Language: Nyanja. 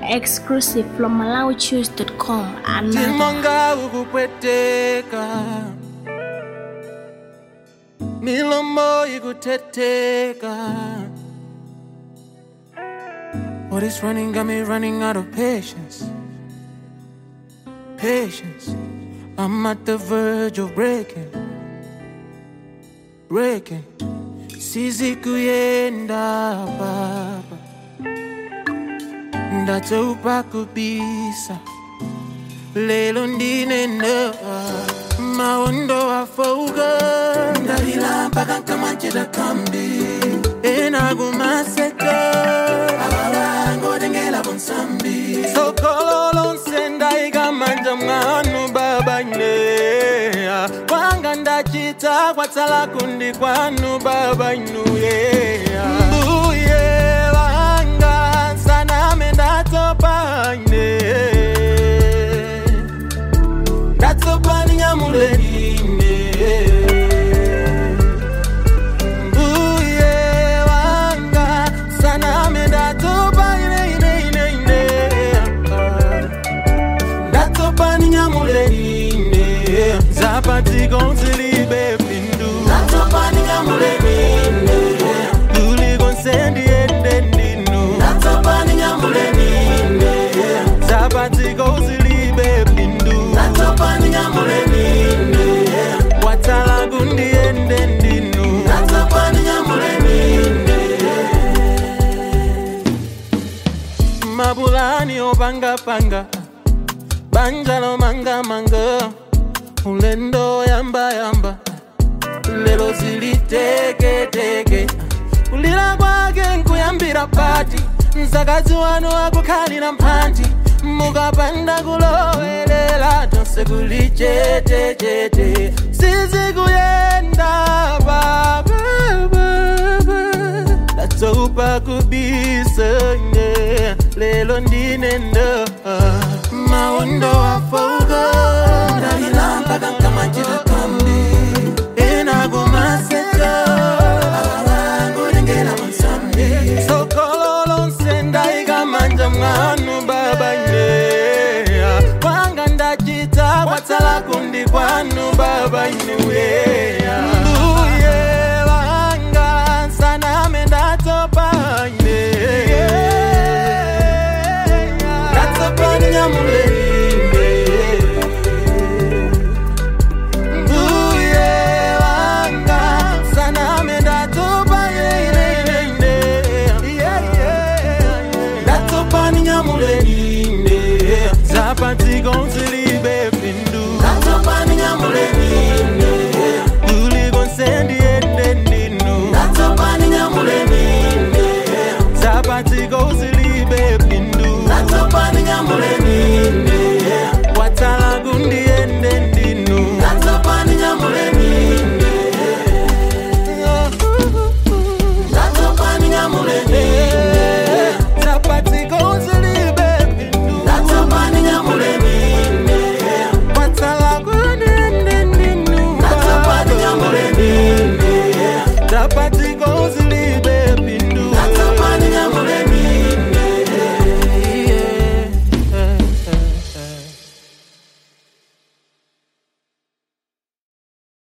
exclusive from MalawiChoose.com. Another. timanga ukupweteka milomo ikuteteka What is running got me running out of patience Patience I'm at the verge of breaking Breaking Sizi kuyenda baba Ndatopa kubisa lelo ndinena maondo afoga ndalila mpaka nkamachita kambi enakumaseka abalangodengela bonsambi sokolo lonse ndaikamanja mwanu babaine kwanga ndachita kwatsala kundi kwanu babainuye mbuye wanga saname ndatopaine ndatsopani nyamulerine mbuye wanga saname ndatopa ineineinine ndatsopani nyamulerine zapatiko nzilibe pindu ndatsopani nyamulerine kuliko nsendiende ndinu ndatsopani nyamulerine zapatiko zilibe pindu ndatsopani nyamulerine watsala kundiende ndinu ndatsopani nyamulerine mabulani opangapanga banjalo mangamanga ulendo yambayamba lelo ziliteketeke kulira kwake nkuyambira pati mzakazi wanu akukhalira mphanti mukapanda kulowelela tonse kuli chetechete sizikuyenda baba ndatopa kubisanye lelo ndinenda maondo afoga ndalila mpaka nkamachita kambi enakumaseka abalangolengela monsambi sokololo nsendaikamanja mwanu babaine kwanga ndachita kwatsala kundi kwanu babainuye mbuye wanga saname ndatopaine ndatopani nyamulerinde mbuye wanga saname ndatopa ireireinde ndatopani nyamulerinde zapatiko nzili